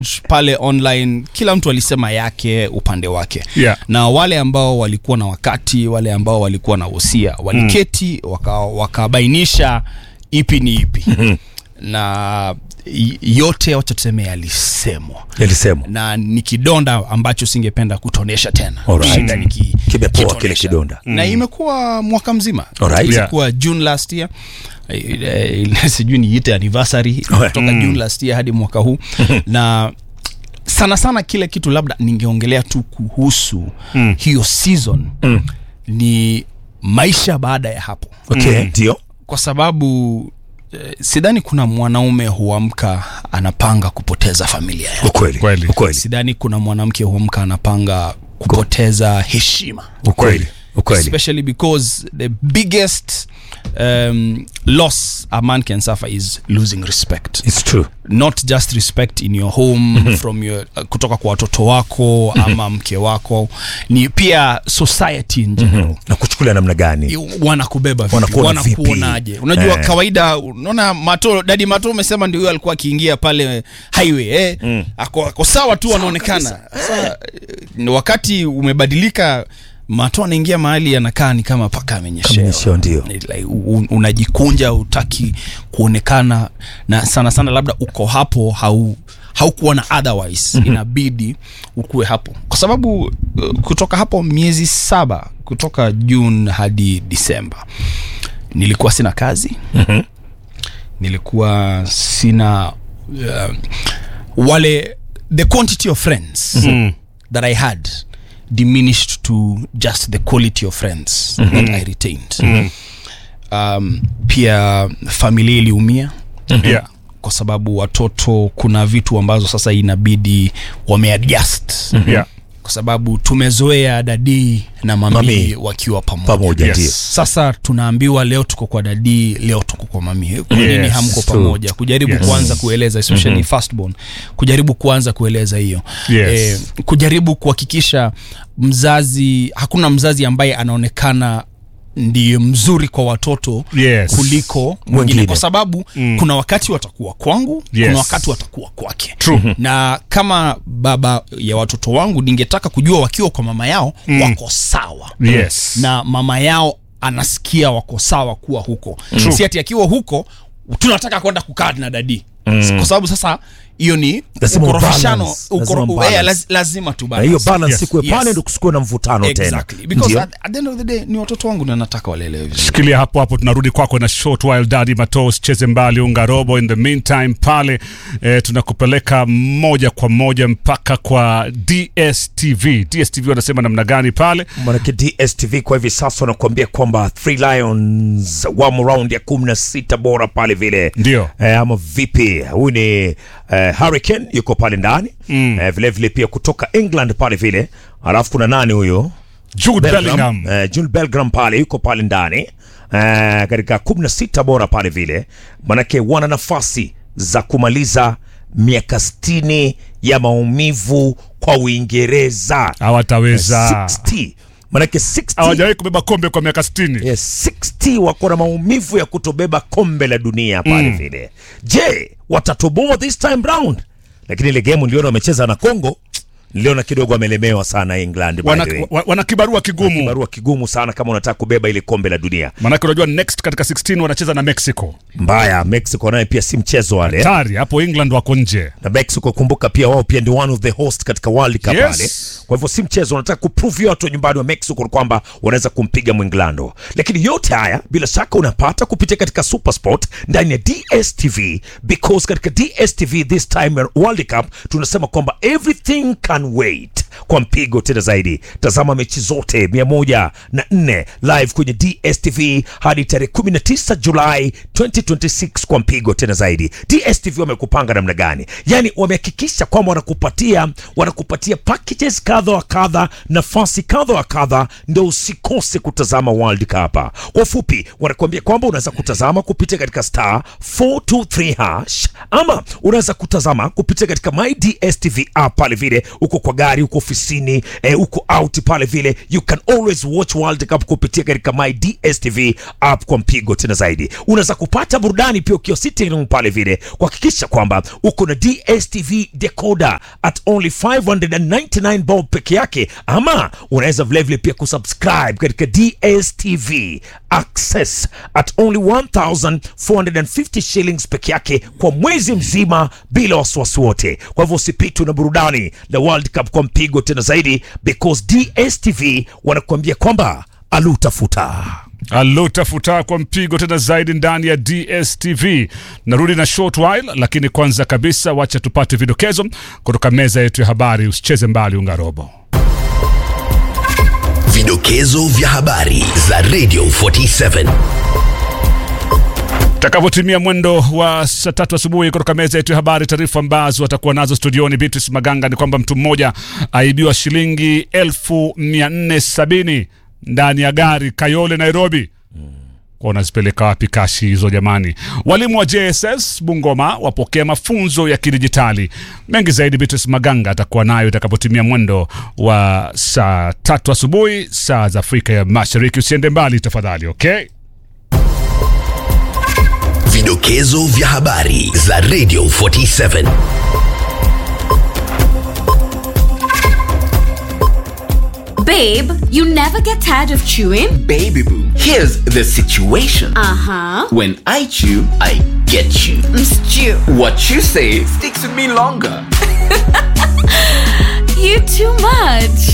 pale online kila mtu alisema yake upande wake Yeah. na wale ambao walikuwa na wakati wale ambao walikuwa na wosia waliketi waka- wakabainisha ipi ni ipi na y- yote wacha tuseme yalisemwa yalisemwa na ni kidonda ambacho singependa kutonesha tena Alright. Shinda niki- Kimepoa kitonesha. kile kidonda. na imekuwa mwaka mzima Alright. ilikuwa june last year Eh, eh, sijui niite anniversary kutoka june last year hadi mwaka huu na sana sana kile kitu labda ningeongelea tu kuhusu mm. hiyo season mm. ni maisha baada ya hapo okay ndio kwa sababu eh, sidhani kuna mwanaume huamka anapanga kupoteza familia yake ukweli Kweli. ukweli sidhani kuna mwanamke huamka anapanga kupoteza heshima ukweli ukweli especially because the biggest um, loss a man can suffer is losing respect it's true not just respect in your home from your uh, kutoka kwa watoto wako ama mke wako ni pia society in general na kuchukulia namna gani wanakubeba vipi? Wanakuona vipi? wanakuonaje unajua Eh. kawaida unaona mato dadi mato umesema ndio huyo alikuwa akiingia pale highway eh? mm. ako, ako sawa tu anaonekana sasa eh, wakati umebadilika mato anaingia mahali anakaa ni kama paka amenyeshewa Amenyeshewa, ndio. Ni like, u- unajikunja utaki kuonekana na sana sana labda uko hapo hau haukuona otherwise mm-hmm. inabidi ukuwe hapo kwa sababu uh, kutoka hapo miezi saba kutoka june hadi disemba nilikuwa sina kazi Mhm. nilikuwa sina uh, wale the quantity of friends Mm. that i had diminished to just the quality of friends that i retained um, pia familia iliumia Yeah. kwa sababu watoto kuna vitu ambazo sasa inabidi wameadjust Yeah. kwa sababu tumezoea dadii na mami, Mami. wakiwa pamoja pamoja Yes. ndio sasa tunaambiwa leo tuko kwa dadii leo tuko kwa mami kwa nini Yes, hamko true. pamoja kujaribu Yes. kuanza kueleza especially mm-hmm. firstborn kujaribu kuanza kueleza hiyo Yes. kujaribu kuhakikisha mzazi hakuna mzazi ambaye anaonekana ndiye mzuri kwa watoto Yes. kuliko mwingine Mwingine. kwa sababu mm. kuna wakati watakuwa kwangu Yes. kuna wakati watakuwa kwake True. na kama baba ya watoto wangu ningetaka kujua wakiwa kwa mama yao mm. wako sawa Yes. na mama yao anasikia wako sawa kuwa huko True. si ati akiwa huko tunataka kwenda kukaa na dadi mm. kwa sababu sasa hiyo ni Lazima ukorofishano ubalance. ukoro, Lazima ubalance. eh, laz, lazima tu na hiyo balance. balance Yes. ikuwe pale Yes. ndo kusikuwe na mvutano exactly tena because Ndio. at, at the end of the day ni watoto wangu na nataka walelewe vizuri shikilia hapo hapo tunarudi kwako na short while daddy matos cheze mbali unga robo in the meantime pale eh, tunakupeleka moja kwa moja mpaka kwa dstv dstv wanasema namna gani pale manake dstv kwa hivi sasa wanakuambia kwamba three lions wamo round ya kumi na sita bora pale vile Ndio. eh, ama vipi huyu ni eh, hurricane yuko pale ndani mm. eh, vile vile pia kutoka england pale vile alafu kuna nani huyo jude bellingham eh, Jude Bellingham pale yuko pale ndani eh, katika kumi na sita bora pale vile manake wana nafasi za kumaliza miaka sitini ya maumivu kwa uingereza hawataweza 60 manake 60 hawajawahi kubeba kombe kwa miaka 60 Yes, 60 wako na maumivu ya kutobeba kombe la dunia pale Mm. vile. Je, watatoboa this time round? Lakini ile game niliona wamecheza na Congo, niliona kidogo wamelemewa sana England by wana, the way. wa- wana kibarua kigumu Barua kigumu sana kama unataka kubeba ile kombe la dunia. manake unajua next katika 16 wanacheza na mexico Mbaya, Mexico naye pia si mchezo wale. tari hapo england wako nje Na Mexico kumbuka pia wao pia ndio one of the host katika World Cup Yes. pale. Kwa hivyo si mchezo, wanataka kuprove watu wa nyumbani wa Mexico kwamba wanaweza kumpiga Mwinglando. Lakini yote haya bila shaka unapata kupitia katika Supersport ndani ya DStv because katika DStv this time World Cup tunasema kwamba everything can wait kwa mpigo tena zaidi. Tazama mechi zote 104 live kwenye DStv hadi tarehe 19 Julai 2026 kwa mpigo tena zaidi. DStv wamekupanga namna gani? Yani wamehakikisha kwamba wanakupatia wanakupatia packages kadha wa kadha, nafasi kadha wa kadha, ndio usikose kutazama World Cup. Kwa ufupi, wanakuambia kwamba unaweza kutazama kupitia katika star 423 hash ama unaweza kutazama kupitia katika my DStv app pale vile, uko kwa gari, uko ofisini eh, uko out pale vile you can always watch world cup kupitia katika my dstv app kwa mpigo tena zaidi unaweza kupata burudani pia ukiwa sitting room pale vile kuhakikisha kwamba uko na dstv decoder at only 599 bob peke yake ama unaweza vilevile pia kusubscribe katika dstv access at only 1450 shillings peke yake kwa mwezi mzima bila wasiwasi wote kwa hivyo usipitwe na burudani la world cup kwa mpigo tena zaidi because dstv wanakuambia kwamba alutafuta alutafuta kwa mpigo tena zaidi ndani ya dstv narudi na short while lakini kwanza kabisa wacha tupate vidokezo kutoka meza yetu ya habari usicheze mbali ungarobo Vidokezo vya habari za Radio 47. takavyotimia mwendo wa saa tatu asubuhi kutoka meza yetu ya habari taarifa ambazo watakuwa nazo studioni beatrice maganga ni kwamba mtu mmoja aibiwa shilingi elfu mia nne sabini ndani ya gari kayole nairobi kwa unazipeleka wapi kashi hizo jamani walimu wa jss bungoma wapokea mafunzo ya kidijitali mengi zaidi beatrice maganga atakuwa nayo itakapotimia mwendo wa saa tatu asubuhi saa za afrika ya mashariki usiende mbali tafadhali okay Vidokezo vya habari za Radio 47. Babe, you never get tired of chewing? Baby boo, here's the situation. Uh huh. When I chew, I get you. Stew. What you say sticks with me longer. You too much.